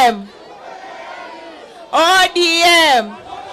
ODM. ODM.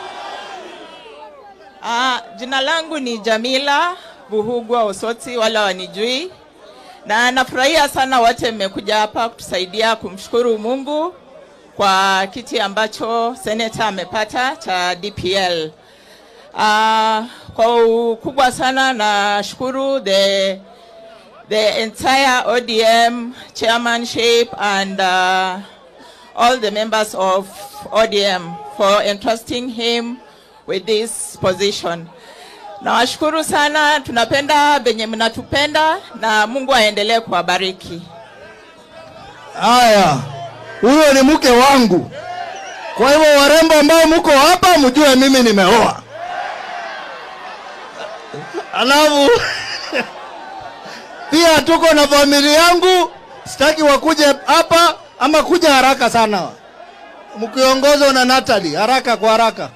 Ah, jina langu ni Jamila Buhugwa Osoti, wala wanijui, na nafurahia sana wote mmekuja hapa kutusaidia kumshukuru Mungu kwa kiti ambacho seneta amepata cha DPL. Uh, kwa ukubwa sana nashukuru the the entire ODM chairmanship and uh, all the members of ODM for entrusting him with this position. Nawashukuru sana, tunapenda benye mnatupenda na Mungu aendelee kuwabariki. Haya, huyo ni mke wangu. Kwa hivyo warembo ambao mko hapa, mjue mimi nimeoa. Alafu pia tuko na familia yangu, sitaki wakuje hapa ama kuja haraka sana, mkiongozwa na Natalie, haraka kwa haraka.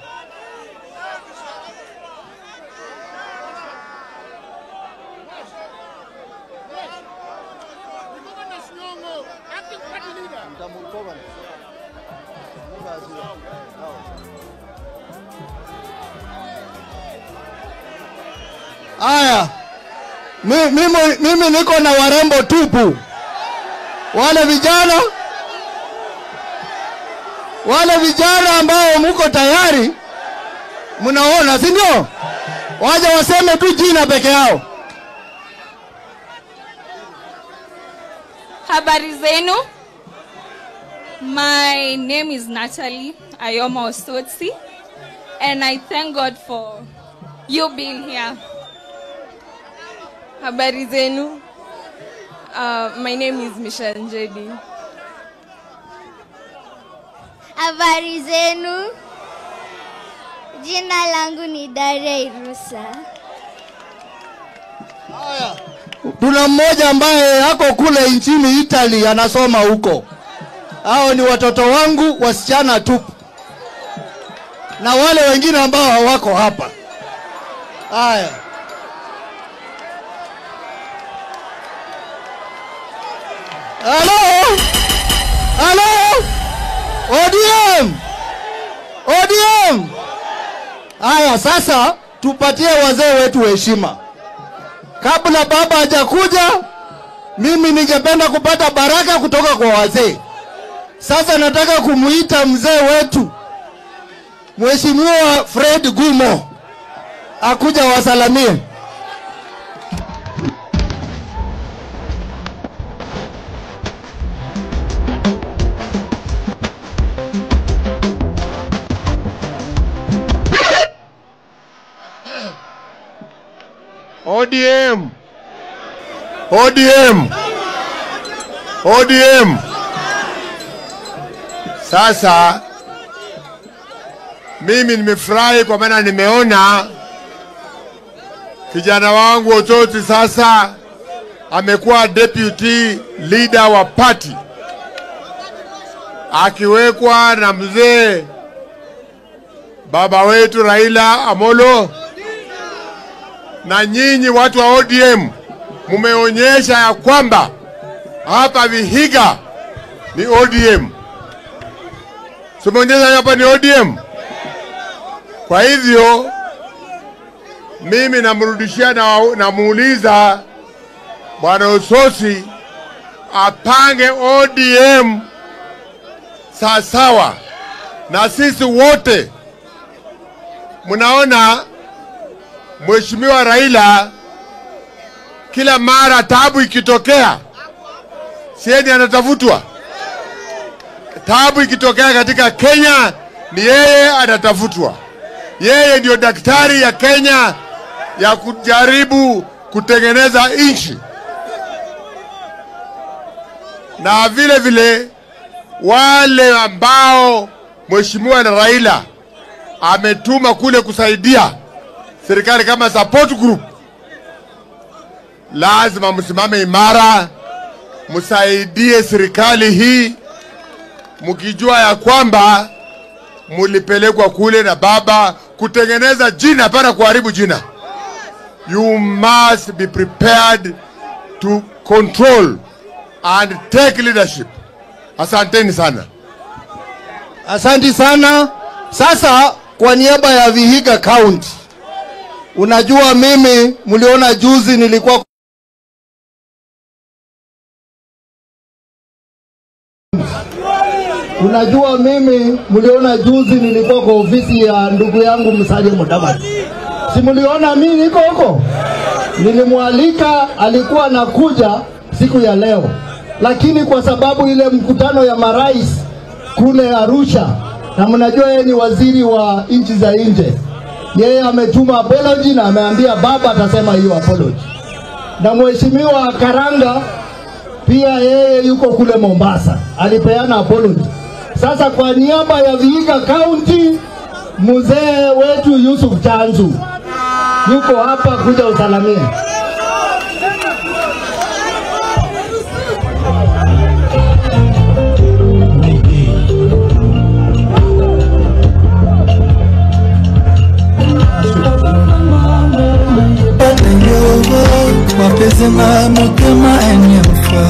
Haya, mi- mimi, mimi niko na warembo tupu, wale vijana wale vijana ambao mko tayari, mnaona, si ndio? Waje waseme tu jina peke yao. Habari zenu. My name is Natalie Ayoma Osotsi, and I thank God for you being here. Habari zenu. Uh, my name is Michelle Njedi. Habari zenu. Jina langu ni Daria Irusa. Tuna mmoja ambaye ako kule nchini Italy anasoma huko. Hao ni watoto wangu wasichana tupu, na wale wengine ambao hawako hapa. Haya, halo, halo, ODM, ODM. Haya, sasa tupatie wazee wetu heshima kabla baba hajakuja, mimi ningependa kupata baraka kutoka kwa wazee. Sasa nataka kumuita mzee wetu Mheshimiwa Fred Gumo akuja wasalamie. ODM. ODM. ODM. Sasa mimi nimefurahi kwa maana nimeona kijana wangu Ototi sasa amekuwa deputy leader wa party akiwekwa na mzee baba wetu Raila Amolo na nyinyi watu wa ODM mumeonyesha ya kwamba hapa Vihiga ni ODM, tumeonyesha hapa ni ODM. Kwa hivyo mimi namrudishia na namuuliza bwana Ososi apange ODM sawasawa, na sisi wote mnaona Mheshimiwa Raila kila mara tabu ikitokea, sieni anatafutwa. Tabu ikitokea katika Kenya ni yeye anatafutwa. Yeye ndio daktari ya Kenya ya kujaribu kutengeneza nchi, na vile vile wale ambao Mheshimiwa Raila ametuma kule kusaidia serikali kama support group, lazima msimame imara, msaidie serikali hii, mkijua ya kwamba mulipelekwa kule na baba kutengeneza jina, hapana kuharibu jina. You must be prepared to control and take leadership. Asanteni sana. Asanti sana. Sasa kwa niaba ya Vihiga County, unajua mimi mliona juzi nilikuwa Unajua mimi mliona juzi nilikuwa kwa ofisi ya ndugu yangu Musalia Mudavadi. Si mliona mimi niko huko? Nilimwalika, alikuwa anakuja siku ya leo, lakini kwa sababu ile mkutano ya marais kule Arusha, na mnajua yeye ni waziri wa nchi za nje, yeye ametuma apology na ameambia baba atasema hiyo apology, na mheshimiwa Karanga pia yeye yuko kule Mombasa, alipeana apology. Sasa kwa niaba ya Vihiga County, mzee wetu Yusuf Chanzu yuko hapa kuja usalamie. wapezenga motema enyefa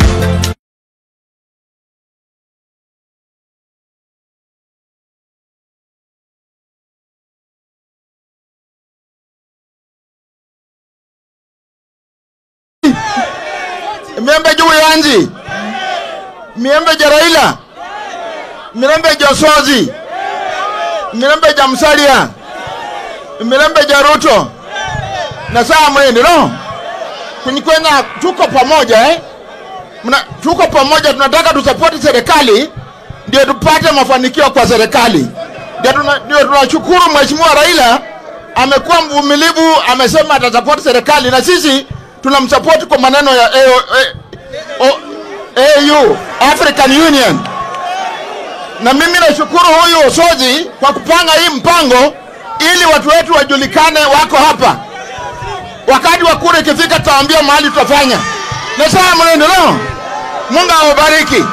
miembe juu yanji miembe ja raila mirembe ja sozi mirembe ja msalia mirembe ja ruto na saa mwende no kunyikwenya tuko pamoja eh? Mna, tuko pamoja tunataka tusapoti serikali ndio tupate mafanikio kwa serikali ndio tuna- ndio tunashukuru mheshimiwa raila amekuwa mvumilivu amesema atasapoti serikali na sisi tunamsapoti kwa maneno ya AO, A- au african union na mimi nashukuru huyu Osozi kwa kupanga hii mpango ili watu wetu wajulikane wako hapa. Wakati wa kura ikifika, tutaambia mahali tutafanya. Na saa mnaendelea. Mungu awabariki.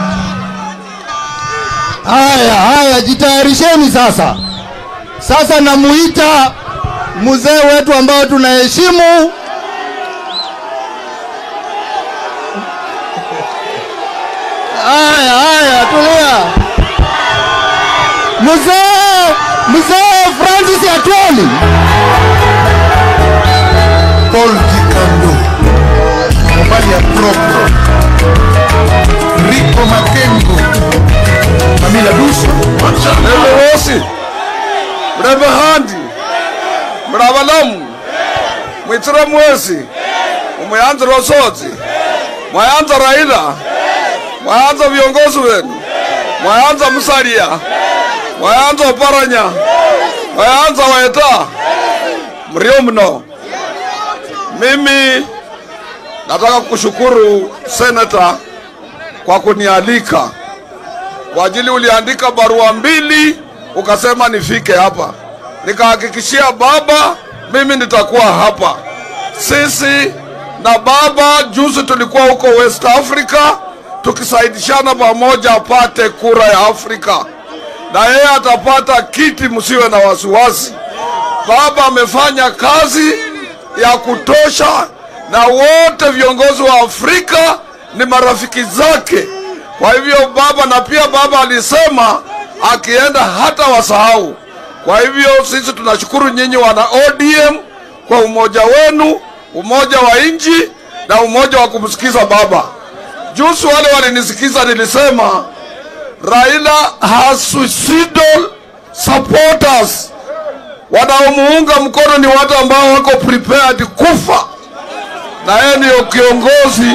Haya, haya, jitayarisheni sasa. Sasa namuita mzee wetu ambao tunaheshimu Haya, haya, tulia. Mzee, mzee Francis Atwoli. paul dikando mobali ya propre riko makengo mamila duso Mrembe Wosi, Mrembe Handi, Mravalamu, Mwitira Mwesi, Mwayanza Rosozi, Mwayanza Raila, Mwayanza viongozi wenu, Mwayanza Musalia, Mwayanza Oparanya, Mwayanza Waeta, mrio mno. Mimi nataka kushukuru senata kwa kunialika kwa ajili uliandika barua mbili ukasema nifike hapa, nikahakikishia baba mimi nitakuwa hapa. Sisi na baba juzi tulikuwa huko West Africa tukisaidishana pamoja apate kura ya Afrika, na yeye atapata kiti, msiwe na wasiwasi. Baba amefanya kazi ya kutosha, na wote viongozi wa Afrika ni marafiki zake. Kwa hivyo baba, na pia baba alisema akienda hata wasahau. Kwa hivyo sisi tunashukuru nyinyi wana ODM kwa umoja wenu, umoja wa nchi na umoja wa kumsikiza baba. Juzi wale walinisikiza, nilisema Raila has suicidal supporters wanaomuunga mkono ni watu ambao wako prepared kufa, na yeye ndiyo kiongozi,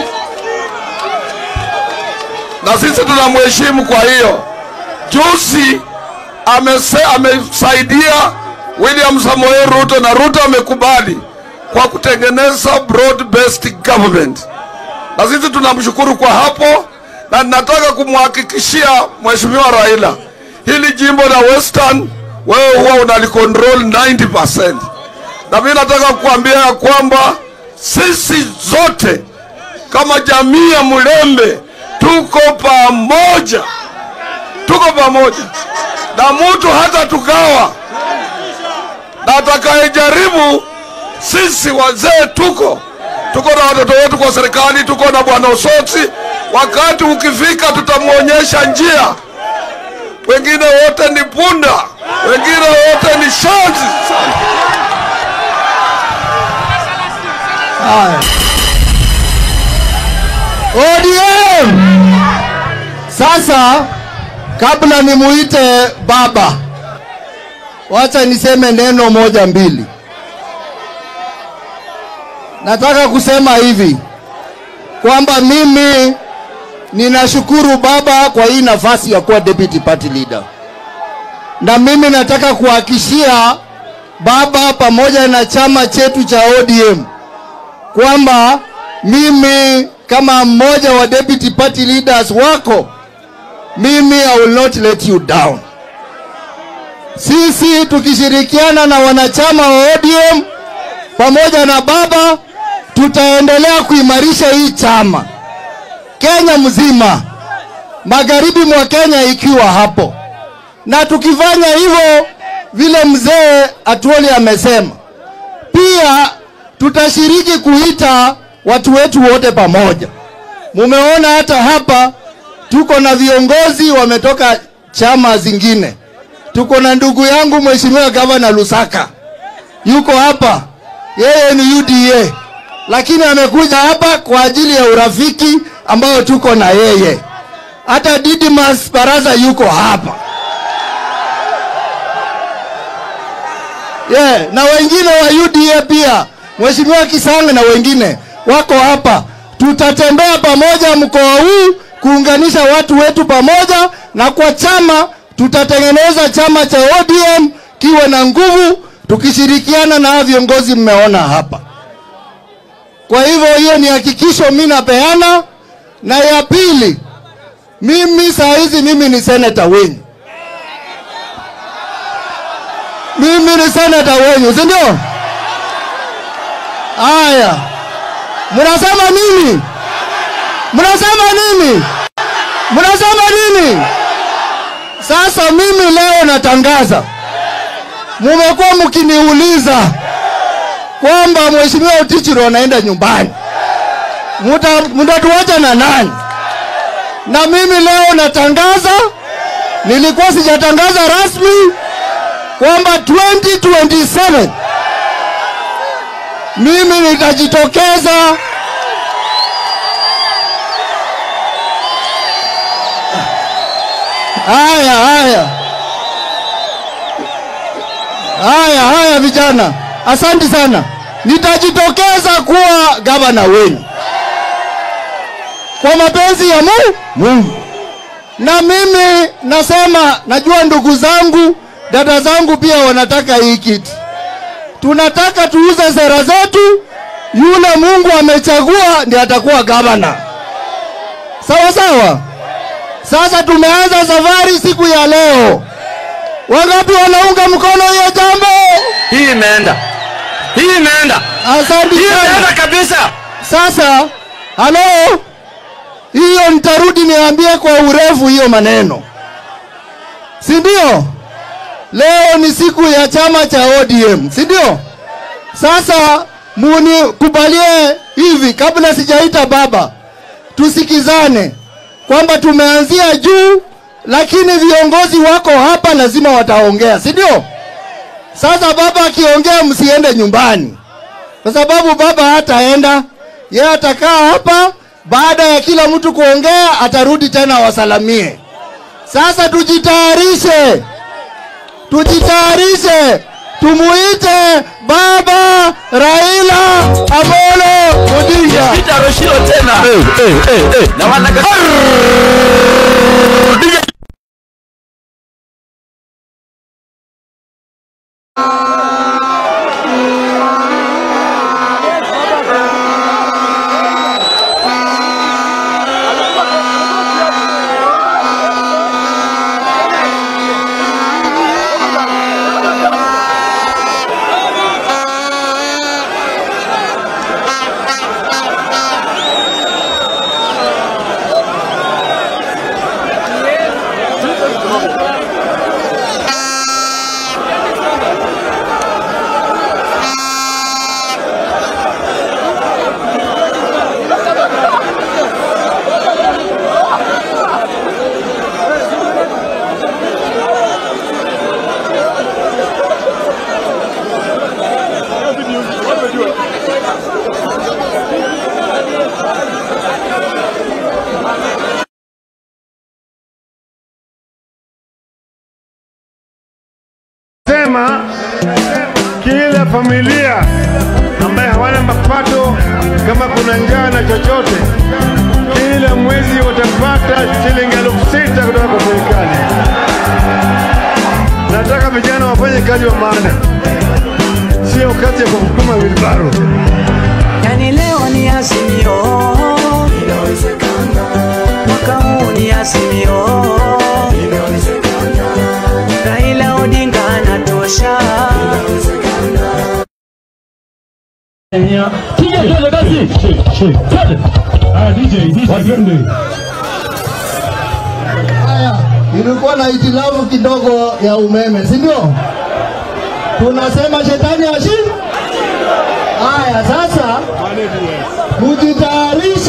na sisi tunamheshimu. Kwa hiyo juzi amese, amesaidia William Samoei Ruto na Ruto amekubali kwa kutengeneza broad based government, na sisi tunamshukuru kwa hapo, na ninataka kumhakikishia Mheshimiwa Raila hili jimbo la Western wewe huwa unalicontrol 90%, na mimi nataka kukuambia ya kwamba sisi zote kama jamii ya Mlembe tuko pamoja, tuko pamoja na mtu hata tukawa na atakayejaribu, sisi wazee tuko tuko na watoto wetu kwa serikali, tuko na bwana Osotsi. Wakati ukifika, tutamwonyesha njia wengine wote ni punda, wengine wote ni shanzi. Haya. ODM. Sasa kabla nimuite baba, wacha niseme neno moja mbili. Nataka kusema hivi kwamba mimi ninashukuru baba kwa hii nafasi ya kuwa deputy party leader, na mimi nataka kuhakishia baba pamoja na chama chetu cha ODM kwamba mimi kama mmoja wa deputy party leaders wako, mimi I will not let you down. Sisi tukishirikiana na wanachama wa ODM pamoja na baba, tutaendelea kuimarisha hii chama Kenya mzima, magharibi mwa Kenya ikiwa hapo, na tukifanya hivyo vile mzee Atuoli amesema, pia tutashiriki kuita watu wetu wote pamoja. Mumeona hata hapa tuko na viongozi wametoka chama zingine. Tuko na ndugu yangu mheshimiwa gavana Lusaka yuko hapa, yeye ni UDA, lakini amekuja hapa kwa ajili ya urafiki ambao tuko na yeye. Hata Didimas Baraza yuko hapa yeah, na wengine wa UDA pia, mheshimiwa Kisanga na wengine wako hapa. Tutatembea pamoja mkoa huu kuunganisha watu wetu pamoja, na kwa chama tutatengeneza chama cha ODM kiwe na nguvu, tukishirikiana na hawa viongozi mmeona hapa. Kwa hivyo hiyo ni hakikisho mimi napeana, na ya pili, mimi saa hizi mimi ni seneta wenyu, mimi ni seneta wenyu, si ndio? Haya, mnasema nini? Mnasema nini? Mnasema nini? Sasa mimi leo natangaza, mumekuwa mkiniuliza kwamba mheshimiwa Utichiro anaenda nyumbani, Muta- mtatuacha na nani? Na mimi leo natangaza, nilikuwa sijatangaza rasmi kwamba 2027 mimi nitajitokeza haya haya haya haya vijana asante sana nitajitokeza kuwa gavana wenu kwa mapenzi ya Mu- mungu na mimi nasema najua ndugu zangu dada zangu pia wanataka hii kiti tunataka tuuze sera zetu yule mungu amechagua ndiye atakuwa gavana sawa sawa sasa tumeanza safari siku ya leo wangapi wanaunga mkono hiyo jambo Hii imeenda, hii imeenda, asante hii sana imeenda kabisa. sasa halo hiyo nitarudi niambie kwa urefu hiyo maneno si ndio leo ni siku ya chama cha odm si ndio sasa munikubalie hivi kabla sijaita baba tusikizane kwamba tumeanzia juu lakini viongozi wako hapa lazima wataongea si ndio sasa baba akiongea msiende nyumbani kwa sababu baba hataenda, yeye atakaa hapa. Baada ya kila mtu kuongea, atarudi tena wasalamie. Sasa tujitayarishe, tujitayarishe, tumuite baba Raila Amolo Odinga. Peter Roshiro tena na wanaga nikasema kila familia ambaye hawana mapato, kama kuna njaa na chochote, kila mwezi watapata shilingi elfu sita kutoka kwa serikali. Nataka vijana wafanye kazi wa maana, sio kazi ya kusukuma wilbaro. Yani leo ni Azimio, mwaka huu ni Azimio, Raila Odinga anatosha. Kija twende basi. Twende. Ah, DJ, DJ. Twende. Haya, ilikuwa na hitilafu kidogo ya umeme, si ndio? Tunasema shetani ashi. Haya, sasa mujitayarishe.